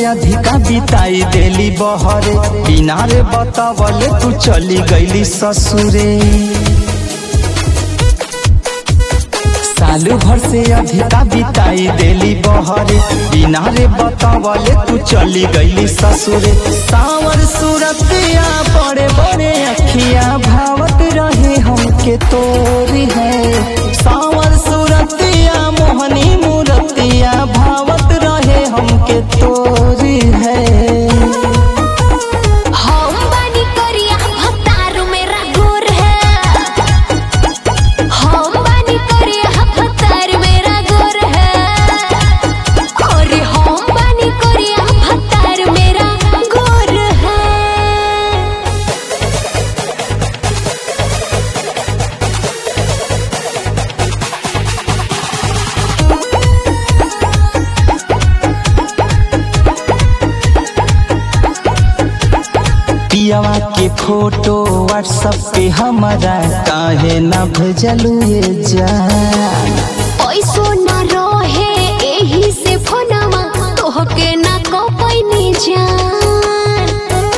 अधिका बिताई देली बहरे बिना रे बतावले तू चली गईली ससुरे साल भर से अधिका बिताई देली बहरे बिना रे बतावले तू चली गईली ससुरे सावर सूरतिया बड़े बड़े अखिया भावत रहे हमके तोरी है सावर सूरतिया मोहनी मूरतिया भावत रहे हमके तोरी है हम बानी करिया भतारू मेरा गोर है हम बानी करिया भतार मेरा गोर है अरे हम बानी करिया भतार मेरा गोर है पियावा के फोटो व्हाट्सएप पे हमारा काहे ना भेजलू ये जान पैसो न रहे एही से फोनवा तोहके ना कपैनी जान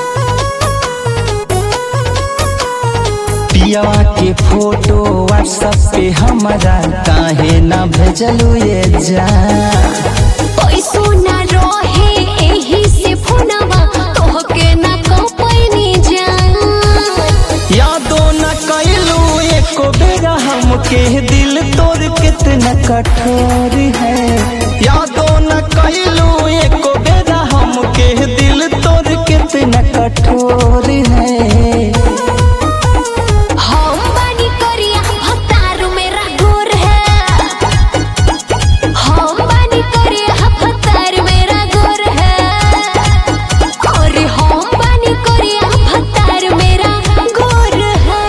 पियावा के फोटो व्हाट्सएप पे हमारा काहे ना भेजलू ये जान पैसो न रहे एही से फोनवा तोहके ना कपैनी जान यादो न कैलू एको बेरा हमके दिल तोर कितना कठोर है यादो न कैलू एको बेरा हमके दिल तोर कितना कठोर है हम बानी करिया भतारू मेरा गोर है हम बानी करिया भतार मेरा गोर है अरे हम बानी करिया भतार मेरा गोर है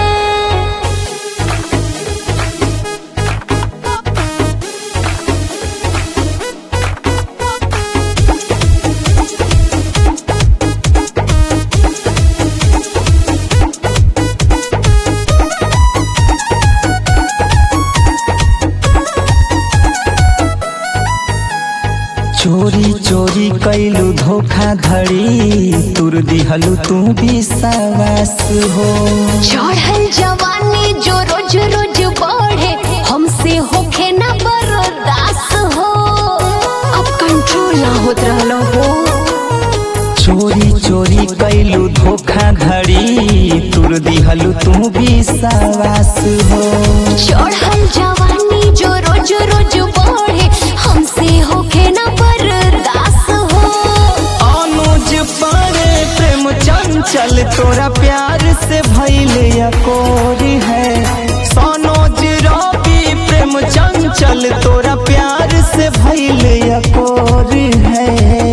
चोरी चोरी कैलू धोखाधड़ी तुर दिहलू तू विश्वास हो चढ़ल जवानी जो रोज रोज बढ़े हमसे होखे ना बर्दाश्त हो अब कंट्रोल ना होत रहलो हो चोरी चोरी कैलू धोखाधड़ी तुर दिहलू तू विश्वास हो चढ़ल जवानी जो रोज रोज बढ़े हमसे होखे ना बर्दाश्त हो अनुज पारे प्रेम चंचल तोरा प्यार से भैले अकोरी है सनोज रवि प्रेम चंचल तोरा प्यार से भैले अकोरी है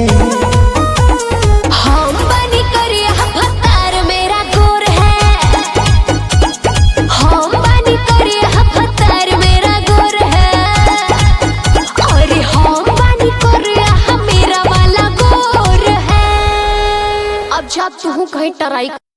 हम बनी करिया भतार मेरा गोर है हम बनी करिया भतार मेरा गोर है अरे हम बनी करिया मेरा वाला गोर है अब जा तू कहीं टराई